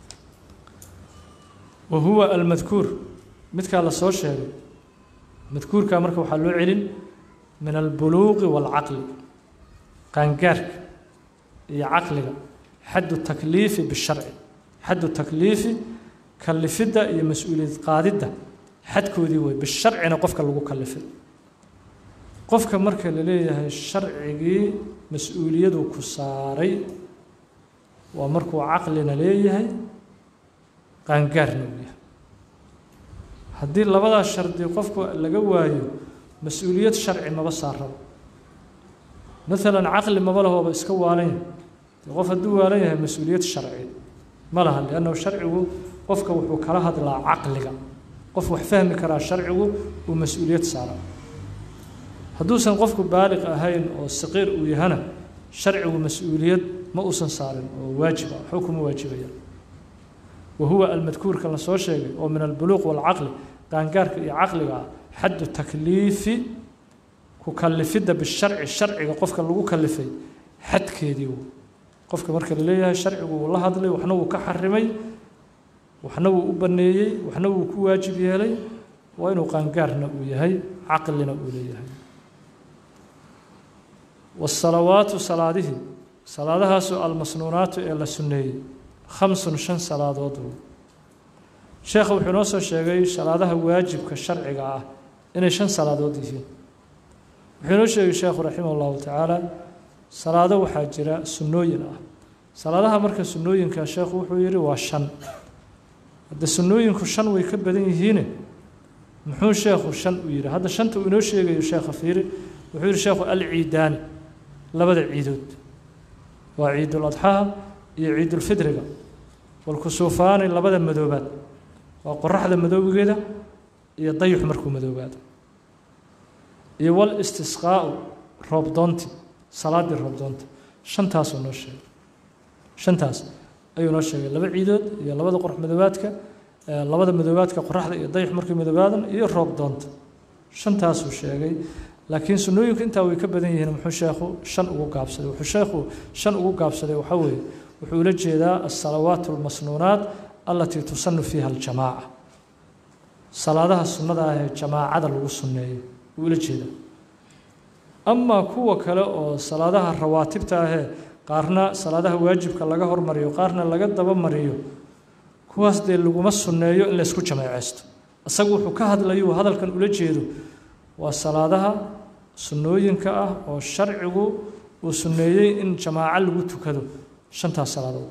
wa huwa almadkuur midkaa la soo sheegay madkuurkaa marka waxaa loo celin min albuluuqi waalcaqli qaangaarka iyo caqliga xaddu takliifi bisharci xaddu takliifi kalifidda iyo mas-uuliyad qaadidda xadkoodii wey bisharcina qofka lagu kalifay qofka marka la leeyahay sharcigii mas-uuliyadu ku saaray waa markuu caqlina leeyahay qaangaarna uu yahay haddii labadaas shardi qofku laga waayo mas-uuliyad sharci maba saaraba maalan caqli maba lahooba iska waalan yahay dee qof hadduu waalan yahay mas-uuliyad sharci ma laha liannahu sharcigu qofka wuxuu kala hadlaa caqliga qof wax fahmi karaa sharcigu uu mas-uuliyad saaraa hadduusan qofku baaliq ahayn oo saqiir uu yahana sharcigu mas-uuliyad ma uusan saarin oo waajib ah waxba kuma waajibayaan wa huwa almadkuurka la soo sheegay oo min albuluuq waalcaqli qaangaarka iyo caqliga ah xaddu takliifi ku kalifidda bisharci sharciga qofka lagu kalifay xadkeedii w qofka marka la leeyahay sharcigu wuu la hadlay waxna wuu ka xarimay waxna wuu u baneeyey waxna wuu ku waajib yeelay waa inuu qaangaarna uu yahay caqlina uu leeyahay wasalawaatu salaadihii salaadahaasu almasnuunaatu ee la sunneeyey khamsun shan salaadood w sheekha wuxuu inoo soo sheegay salaadaha waajibka sharciga ah inay shan salaadood yihiin wuxuu inoo sheegay sheekhu raximah llahu tacaala salaado waxaa jira sunnooyin ah salaadaha marka sunnooyinka sheekhu wuxuu yidhi waa shan hadde sunnooyinku shan way ka badan yihiine muxuu sheekhu shan u yidhi hadda shanta uu inoo sheegayo sheekha fiiri wuxuu yidhi sheekhu alciidaani labada ciidood waa ciidul adxaha iyo ciidulfidriga walkusuufaani labada madoobaad waa qoraxda madoobigeeda iyo dayux markuu madoobaado iyo wal istisqaau roobdoonti salaaddii roobdoonta shantaasuu noo sheegay shantaas ayuu noo sheegay laba ciidood iyo labada qorax madoobaadka labada madoobaadka qoraxda iyo dayux markii madoobaadaan iyo roobdoonta shantaasuu sheegay laakiin sunnooyinku intaa way ka badan yihiin muxuu sheekhu shan ugu gaabsaday wuxuu sheekhu shan ugu gaabsaday waxaa weeye wuxuu ula jeedaa asalawaat almasnuunaat allatii tusanu fiiha aljamaaca salaadaha sunnada ah ee jamaacada lagu sunneeyo wuu ula jeedaa amaa kuwa kale oo salaadaha rawaatibta ahee qaarna salaadaha waajibka laga hormariyo qaarna laga dabamariyo kuwaas dee laguma sunneeyo in laysku jameeceysto isagu wuxuu ka hadlayu hadalkan ula jeedo waa salaadaha sunnooyinka ah oo sharcigu uu sunneeyey in jamaaco lagu tukado shantaas salaadood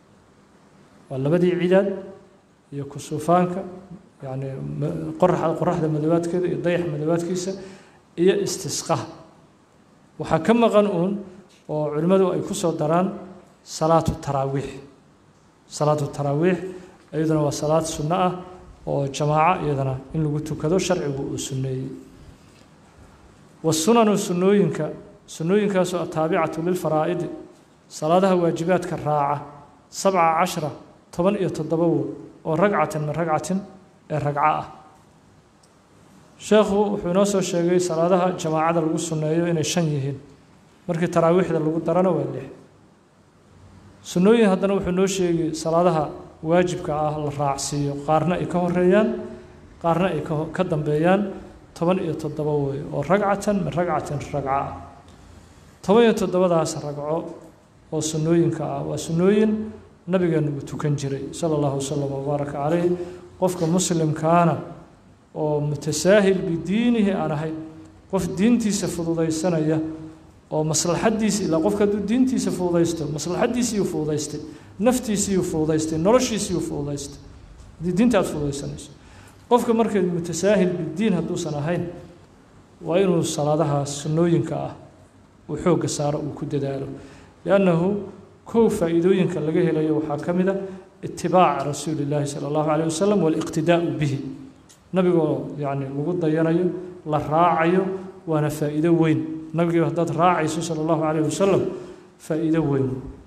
waa labadii cidaad iyo kusuufaanka yacni qoraxda qoraxda madoobaadkeeda iyo dayax madoobaadkiisa iyo istisqaha waxaa ka maqan uun oo culimmadu ay ku soo daraan salaatu taraawiix salaatu taraawiix iyaduna waa salaad sunno ah oo jamaaco iyadana in lagu tukado sharcigu uu sunneeyey wasunanu sunnooyinka sunnooyinkaasoo ataabicatu lilfaraa'idi salaadaha waajibaadka raaca sabca cashra toban iyo toddoba wo oo ragcatan min ragcatin ee ragco ah sheekhu wuxuu inoo soo sheegay salaadaha jamaacada lagu sunneeyo inay shan yihiin markii taraawiixda lagu darana waa lix sunnooyin haddana wuxuu noo sheegay salaadaha waajibka ah la raacsiiyo qaarna ay ka horeeyaan qaarna ay ka dambeeyaan toban iyo toddoba wey oo ragcatan min ragcatin ragco ah toban iyo toddobadaas ragco oo sunnooyinka ah waa sunnooyin nabigeenu uu tukan jiray sala allahu wasalam wabaaraka calayh qofka muslimkaana oo mutasaahil bidiinihi aan ahayn qof diintiisa fududaysanaya oo maslaxaddiisa ilaa qofka hadduu diintiisa fududaysto maslaxaddiisiiyuu fududaystay naftiisiiyuu fududaystay noloshiisiiyuu fududaystay haddii diinta aad fududaysanayso qofka markeed mutasaahil bidiin hadduusan ahayn waa inuu salaadaha sunnooyinka ah uu xoogga saaro uu ku dadaalo liannahu kow faa'iidooyinka laga helayo waxaa ka mid a itibaaca rasuuli illaahi sala allahu calayh wasalam waaliqtidaa'u bihi nabigoo yacni lagu dayanayo la raacayo waana faa'iido weyn nabigii haddaad raacayso sala allahu calayh wasalam faa'iido weyn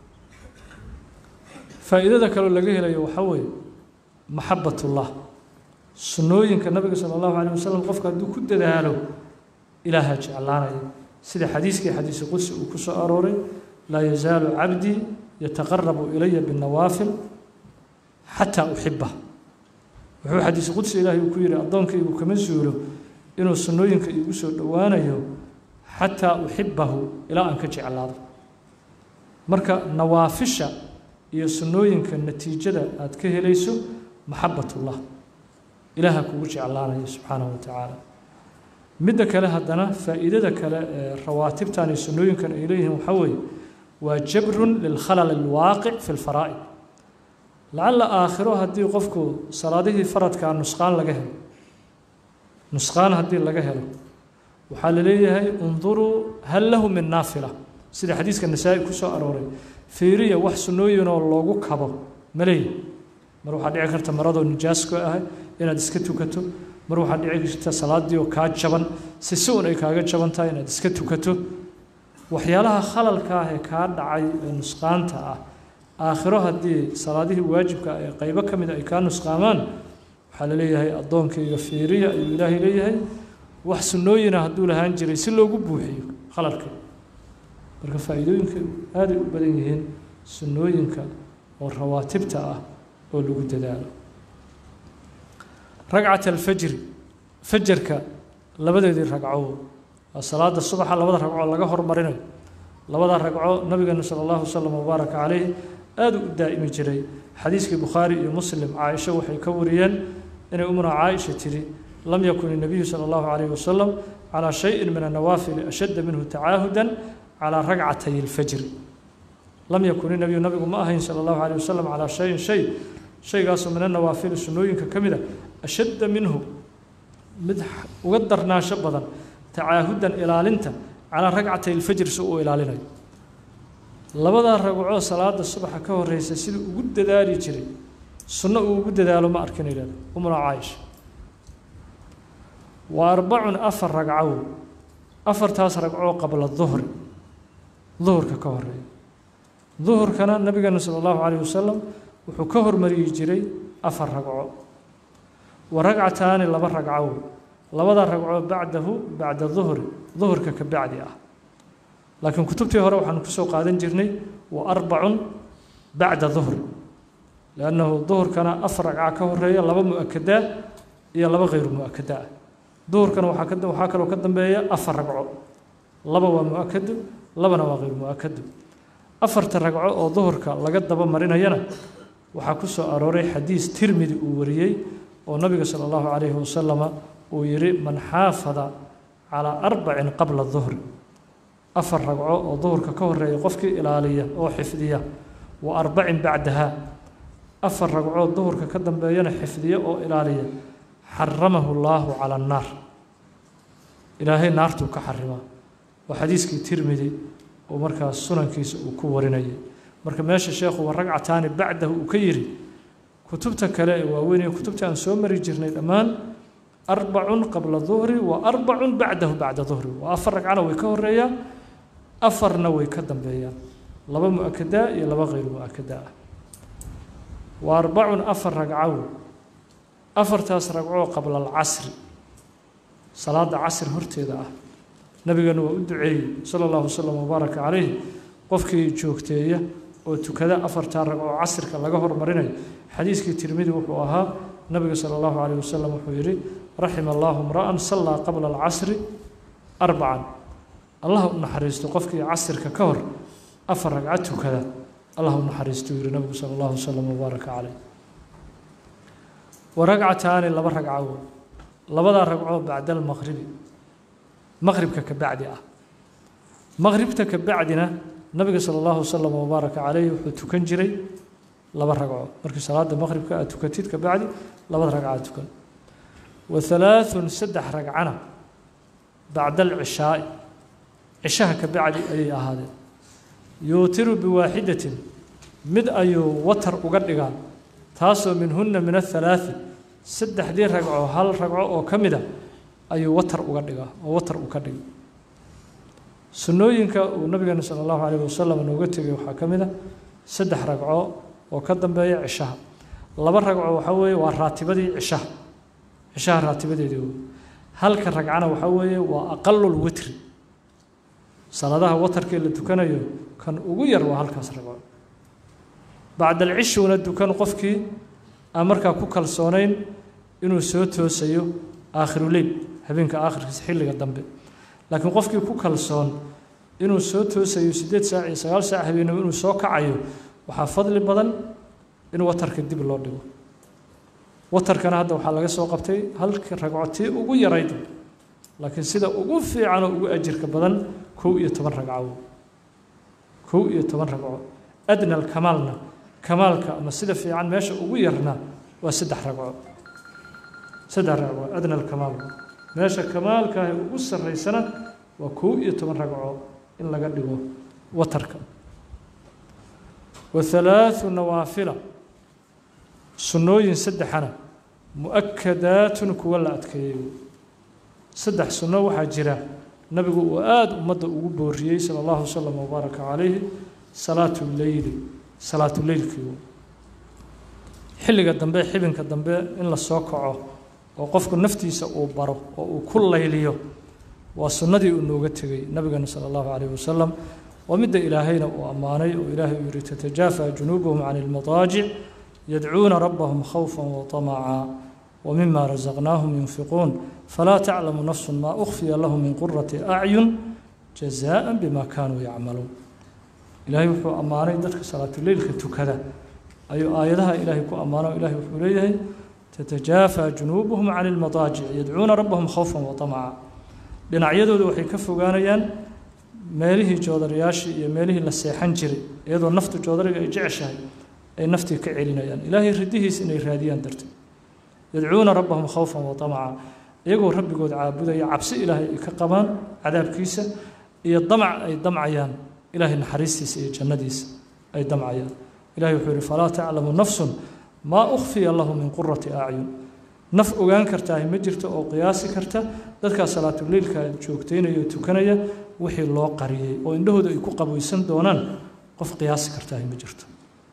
faa'iidada kaloo laga helayo waxaa weeye maxabbatullah sunnooyinka nabiga sala allahu calayh wasalam qofka hadduu ku dadaalo ilaaha jeclaanaya sida xadiiskii xadiisi qudsi uu ku soo arooray laa yazaalu cabdii yataqarabu ilaya binnawaafil xataa uxibah wuxuu xadiisi qudsi ilaahay uu ku yidhi addoonkaygu kama suulo inuu sunnooyinka iigu soo dhowaanayo xataa uxibahu ilaa aan ka jeclaado marka nawaafisha iyo sunnooyinka natiijada aad ka helayso maxabbatullah ilaaha kugu jeclaanaya subxaanahu wa tacaala midda kale haddana faa'iidada kale ee rawaatibtan iyo sunnooyinkan ay leeyihiin waxaa weeye waa jabrun lilkhalal alwaaqic fi lfaraa'id lacalla aakhiro haddii qofku salaadihii faradkaa nusqaan laga helo nusqaan haddii laga helo waxaa la leeyahay unduruu hal lahu min naafila sida xadiiska nasaa-i ku soo arooray fiiriya wax sunnooyinoo loogu kabo ma leeyahy mar waxaa dhici karta maradoo nijaasko ahay inaad iska tukato mar waxaa dhici karta salaaddii oo kaa jaban si si un ay kaaga jaban tahay inaad iska tukato waxyaalaha khalalka ah ee kaa dhacay ee nusqaanta ah aakhiro haddii salaadihii waajibka ee qaybo ka mid ay kaa nusqaamaan waxaa la leeyahay addoonkayga fiiriya ayuu ilaahay leeyahay wax sunnooyina hadduu lahaan jiray si loogu buuxiyo khalalka marka faa'iidooyinka aaday u badan yihiin sunnooyinka oo rawaatibta ah oo lagu dadaalo ragcat alfajri fajarka labadeedii ragco waa salaada subaxa labada ragcoo laga hormarinayo labada ragco nabigeena sala allahu wasalam wabaaraka caleyh aada u daa'imi jiray xadiiskii bukhaari iyo muslim caaisha waxay ka wariyeen inay umuna caaisha tidhi lam yakun الnabiyu salى اllahu عalayh wasalam calى shayin min الnawaafili ashadda minhu tacaahudan calى ragcatay اlfajri lam yakun inabiyu nabigu ma ahayn salى اllahu عalيه wasalam calaa shayin shay shaygaasoo min anawaafili sunnooyinka ka mida ashadda minhu mid uga darnaansho badan tacaahudan ilaalinta calaa ragcatay اlfajri si uu ilaalinayo labadaa ragcoo salaada subaxa ka horeysa siduu ugu dadaali jiray sunno uu ugu dadaalo ma arkin idhahda umuna caaisha wa arbacun afar ragcow afartaas ragcoo qabla duhri duhurka ka horeeya duhurkana nabigeena sala allahu calayh wasalam wuxuu ka hormariyi jiray afar ragco wa ragcataani laba ragcow labada ragcoo bacdahu bacda duhri duhurka ka bacdi ah laakiin kutubtii hore waxaanu kusoo qaadan jirnay wa arbacun bacda duhri liannahu duhurkana afar ragca ka horeeya laba mu-akadaa iyo laba khayru mu-akadaa ah duhurkana waxaa ka waxaa kaloo ka dambeeya afar ragco laba waa mu-akado labana waa khayru mu-akado afarta ragco oo duhurka laga daba marinayana waxaa ku soo arooray xadiis tirmidi uu wariyey oo nabiga sala allahu calayhi wasalama uu yihi man xaafada calaa arbacin qabla duhri afar ragco oo duhurka ka horeeya qofkii ilaaliya oo xifdiya wa arbacin bacdaha afar ragcoo duhurka ka dambeeyana xifdiya oo ilaaliya xaramahu llaahu cala annaar ilaahay naartuu ka xarimaa waa xadiiskii tirmidi oo markaas sunankiisa uu ku warinayay marka meesha sheekhu waa ragcataani bacdahu uu ka yidhi kutubta kale ee waaweyn ee kutubta aan soo mari jirnay dhammaan arbacun qabla duhri wa arbacun bacdahu bacda duhri waa afar ragcana way ka horeeyaan afarna way ka dambeeyaan laba mu-akadaa iyo laba khayr mu-akadaa ah wa arbacun afar ragcow afartaas ragcoo qabla alcasri salaada casri horteeda ah nabigeena waa u duceeyey sala allahu wasalam wabaaraka calayh qofkii joogteeya oo tukada afartaa ragcoo casrka laga hormarinayo xadiiskii tirmidi wuxuu ahaa nabiga sala allahu calayh wasalam wuxuu yidhi raxima allahu imra'an sallaa qabla alcasri arbacan allah u naxariisto qofkii casirka ka hor afar ragco tukada allah u naxariisto yidhi nabigu sala allahu wasalam wabaaraka calayh wa ragcataani laba ragco labadaa ragcoo bacda almaqribi maqribka ka bacdi ah maqribta ka bacdina nabiga sala allahu wasalam wabaaraka calayh wuxuu tukan jiray laba ragco markii salaada maqribka aad tukatid ka bacdi labada ragcaad tukan wa halaaثun saddex ragcana bacda alcishaai cishaha ka bacdi ayay ahaadeen yuutiru biwaaxidatin mid ayuu watar uga dhigaa taasoo minhunna min ahalaaثi saddexdii ragco hal ragco oo ka mida ayuu watar uga dhigaa oo watar uu ka dhiga sunnooyinka uu nabigeena sala allahu calayh wasalam nooga tegay waxaa ka mid a saddex ragco oo ka dambeeya cishaha laba ragco waxaa weeye waa raatibadii cishaha cishaha raatibadeedii wey halka ragcana waxaa weeye waa aqalul witri salaadaha watarkee la tukanayo kan ugu yar waa halkaas ragco bacda alcishuna dukan qofkii aan markaa ku kalsoonayn inuu soo toosayo aakhiruleyl habeenka aakhirkiisa xilliga dambe laakiin qofkii ku kalsoon inuu soo toosayo siddeed saac iyo sagaal saac habeenimo inuu soo kacayo waxaa fadli badan in watarka dib loo dhigo watarkana hadda waxaa laga soo qabtay halka ragco tii ugu yarayd laakiin sida ugu fiican oo ugu ajirka badan kow iyo toban ragco kow iyo toban ragco adna alkamaalna kamaalka ama sida fiican meesha ugu yarna waa saddex ragco saddex ragco adna alkamaal meesha kamaalkaahi ugu sarraysana waa kow iyo toban ragco in laga dhigo watarka wa halaaثu nawaafila sunnooyin saddexana mu-akadaatun kuwa la adkeeyey saddex sunno waxaa jira nabigu uu aada ummadda ugu booriyey sala allahu wasalam wabaaraka calayhi salaatu leyli salaatuleylkii xilliga dambe xibinka dambe in la soo kaco oo qofku naftiisa uu baro oo uu ku layliyo waa sunnadii uu nooga tegey nabigeena sala allahu calayhi wasalam waa midda ilaahayna uu ammaanay oo ilaahay uu yihi tatajaafa junuubuhum can ilmadaajic yadcuuna rabbahum khawfan waطamaca wmima razaqnaahum yunfiquun falaa taclamu nafsu ma ukhfiya lahum min qurati acyun jazaءa bima kaanuu yacmaluun ilaahay wuxuu ammaanay dadka salaatuleylka tukada ayuu aayadaha ilaahay ku ammaano ilahay wuxuu leeyahay tatajaafa junuubuhum can ilmadaajic yadcuuna rabbahum khawfan waطamaca dhinacyadooda waxay ka fogaanayaan meelihii joodarayaashii iyo meelihii la seexan jiray iyadoo naftu joodariga ay jeceshahay ay naftii ka celinayaan ilaahay ridihiis inay raadiyaan darteed yadcuuna rabbahum khawfan waطamaca iyagoo rabbigood caabudaya cabsi ilaahay ay ka qabaan cadaabkiisa iyo damac ay damcayaan ilaahay naxariistiisa iyo jannadiisa ay damcayaan ilahay wuxuu yihi falaa taclamu nafsun maa ukhfiya lahu min qurati acyun naf ogaan kartaahi ma jirto oo qiyaasi karta dadkaa salaatuleylka joogteynaya oo tukanaya wixii loo qariyey oo indhahooda ay ku qabaysan doonaan qof qiyaasi kartaahi ma jirto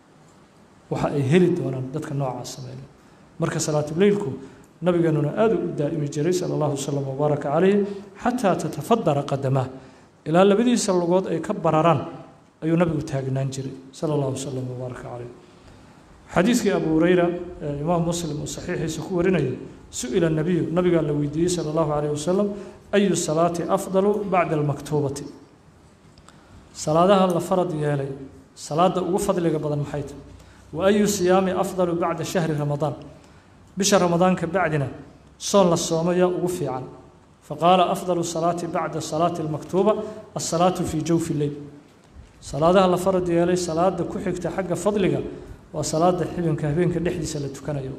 waxa ay heli doonaan dadka noocaas sameynaya marka salaatuleylku nabigeenuna aada u daa'imi jiray sala allahu wasalam wabaaraka calayh xataa tatafadara qadamaa ilaa labadiisa lugood ay ka bararaan ayuu nabigu taagnaan jiray sala allahu wasalam wabaaraka calayh xadiiskii abu hureyra ee imaam muslim uu saxiixiisa ku warinayay su-ila nabiyu nabigaa la weydiiyey sala allahu calayh wasalam ayu salaati afdalu bacda almaktuubati salaadaha la farad yeelay salaada ugu fadliga badan maxay tahay wa ayu siyaami afdalu bacda shahri ramadaan bisha ramadaanka bacdina soon la soomayaa ugu fiican faqaala afdalu salaati bacda salaati almaktuuba asalaatu fii jawfi leyl salaadaha la farad yeelay salaada ku xigta xagga fadliga waa salaada xibinka habeenka dhexdiisa la tukanayo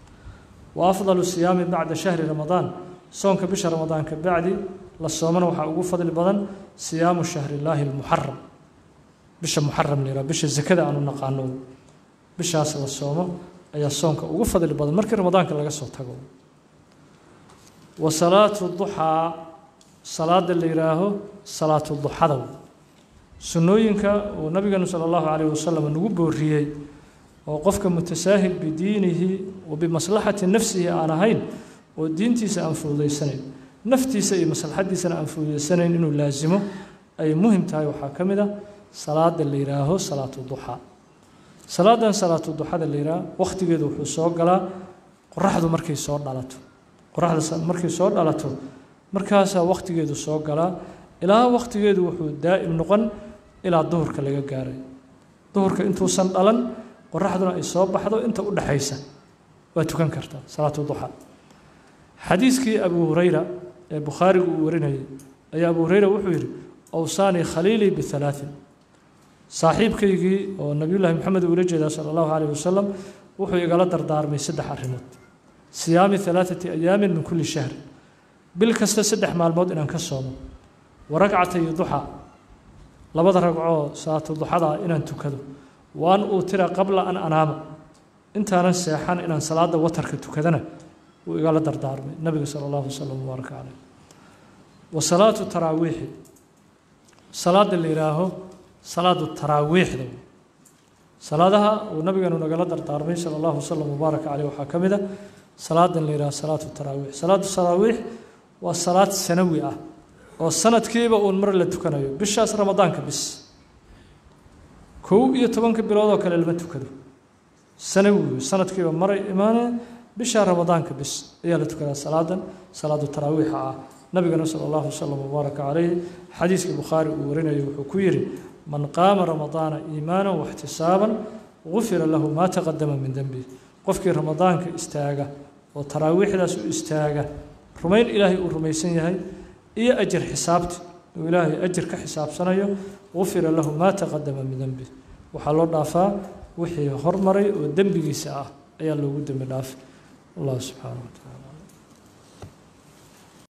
wa afdalu siyaami bacda shahri ramadaan soonka bisha ramadaanka bacdi la soomana waxaa ugu fadli badan siyaamu shahrillaahi almuxaram bisha muxaram la yihah bisha zakada aanu naqaano bishaas la soomo ayaa soonka ugu fadli badan markii ramadaanka laga soo tago wa salaatu duxaa salaada la yidhaaho salaatu duxada sunnooyinka uu nabigeenu sala allahu calayhi wasalam nagu booriyey oo qofka mutasaahil bidiinihi wa bimaslaxati nafsihi aan ahayn oo diintiisa aan fududaysanayn naftiisa iyo maslaxadiisana aan fududaysanayn inuu laasimo ay muhim tahay waxaa ka mid ah salaada la yidhaaho salaatu duxaa salaadan salaatu duxada la yidhaha wakhtigeedu wuxuu soo galaa qoraxdu markay soo dhalato qoraxda markay soo dhalato markaasaa wakhtigeedu soo galaa ilaa wakhtigeedu wuxuu daa'im noqon ilaa duhurka laga gaaray duhurka intuusan dhalan qoraxduna ay soo baxdo inta u dhaxaysa waa tukan kartaa salaatu duxa xadiiskii abu hureyra ee bukhaarigu uu warinayay ayaa abu hureyra wuxuu yidhi awsaanii khaliilii bihalaatin saaxiibkaygii oo nabiyullaahi maxamed uula jeedaa sala allahu calayh wasalam wuxuu igala dardaarmay saddex arrimood siyaami halaathati ayaamin min kulli shahr bil kasta saddex maalmood inaan ka soomo wa ragcatay duxa labada ragcoo salaatu duxada inaan tukado waan uutira qabla an anaama intaanan seexan inaan salaada watarka tukadana wuu igala dardaarmay nabiga sala allahu wasalam mubaaraka caleyh wa salaatu taraawiixi salaada la yidhaaho salaadu taraawiixda salaadaha uu nabigeenu nagala dardaarmay sala allahu wasalam mubaaraka caleyh waxaa ka mid a salaadan la yidhaho salaatu taraawiix salaatu taraawiix waa salaad sanawi ah oo sanadkiiba uun mar la tukanayo bishaas ramadaanka bis kow iyo tobanka bilood oo kale lama tukado sanawi sanadkiiba maray imaaneen bisha ramadaanka bis ayaa la tukadaa salaadan salaadu taraawiixa ah nabigana sala allahu wasalam mubaaraka caleyh xadiiskii bukhaari uu warinayay wuxuu ku yidhi man qaama ramadaana iimaanan waxtisaaban gufira lahu maa taqadama min dembi qofkii ramadaanka istaaga oo taraawiixdaas u istaaga rumayn ilaahay uu rumaysan yahay iyo ajir xisaabti uu ilaahay ajir ka xisaabsanayo gufira lahu maa taqadama min dembi waxaa loo dhaafaa wixii hormaray oo dembigiisa ah ayaa loogu dembi dhaafay allah subxaana wa tacaala